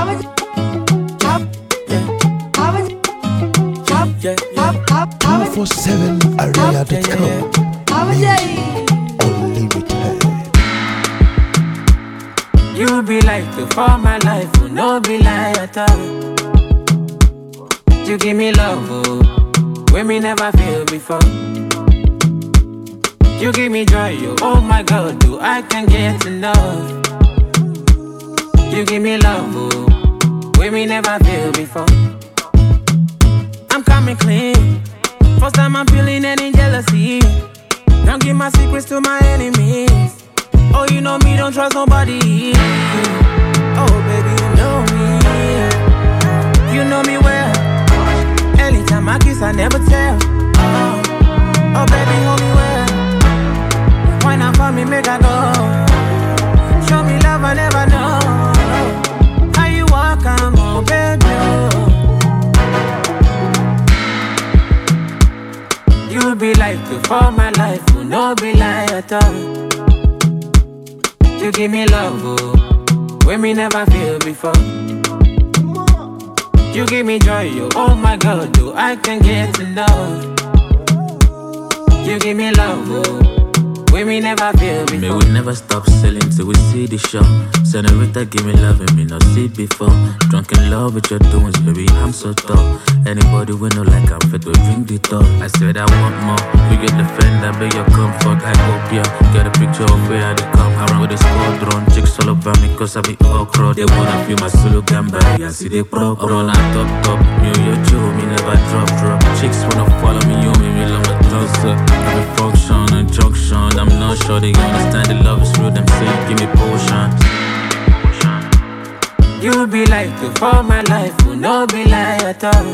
Yeah, yeah. 247area.com Music Unlimited You be like the for my life, will no be lie at all. You give me love, oh, when me never feel before. You give me joy, oh, oh my God, do I can get enough? You give me love, oh, when me never feel before. I'm coming clean. First time I'm feeling any jealousy. Don't give my secrets to my enemies. Oh, you know me, don't trust nobody. Oh, baby, you know me. You know me well. Anytime I kiss, I never tell. Oh, oh baby, hold me well. Why not for me, make I go? Show me love, I never know. How you walk, I'm on, baby. oh. You be like the for my life, will no be lie at all. You give me love, oh, when me never feel before. You give me joy, oh, oh my God, do I can get enough? You give me love, oh, when me never feel May before. we never stop selling till we see the show. Senorita, give me love and me not see before. Drunk in love with your doings, baby, I'm so tough. Anybody we know like I'm fit, we bring the top. I said I want more. We get the friend, I beg your comfort. I hope ya get a picture of where I dey come. Around with the squadron, chicks all over me, cause I be okra. They wanna feel my solo gamba, I see they pro. Roll on top, top. Me, you, you, me never drop, drop. Chicks wanna follow me, you, me, me love my closer. Every function and junction, I'm not sure they understand the love is real. Them say, give me potion. You be like the for my life, will no be lie at all.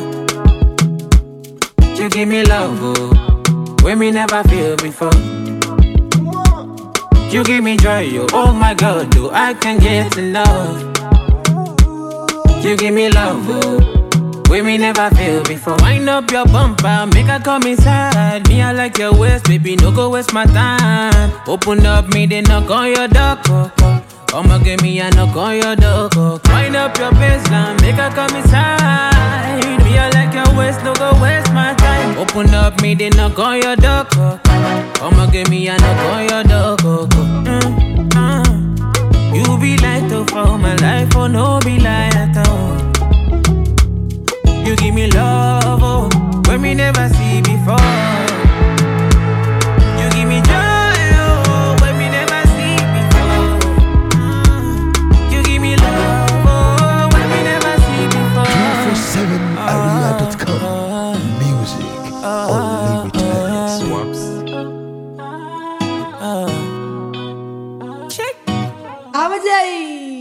You give me love, oh, when me never feel before. You give me joy, oh, oh my God, do I can get enough? You give me love, oh, when me never feel before. Wind up your bumper, make her come inside. Me, I like your waist, baby, no go waste my time. Open up, me, they knock on your door. oh, oh. Come give me a knock on your door. oh. Wind up your baseline, make her come inside. Me, I like your waist, no go waste my time. Open up, me, they knock on your door. oh. Come give me a knock on your door. oh, oh. Mm, mm. You be like to for my life, oh no be lie at all. You give me love, oh, when me never see before. You give me joy, oh, when me never see before. Mm. You give me love, oh, when me never see before. 247area.com Music Unlimited Swaps. Check. Abajay.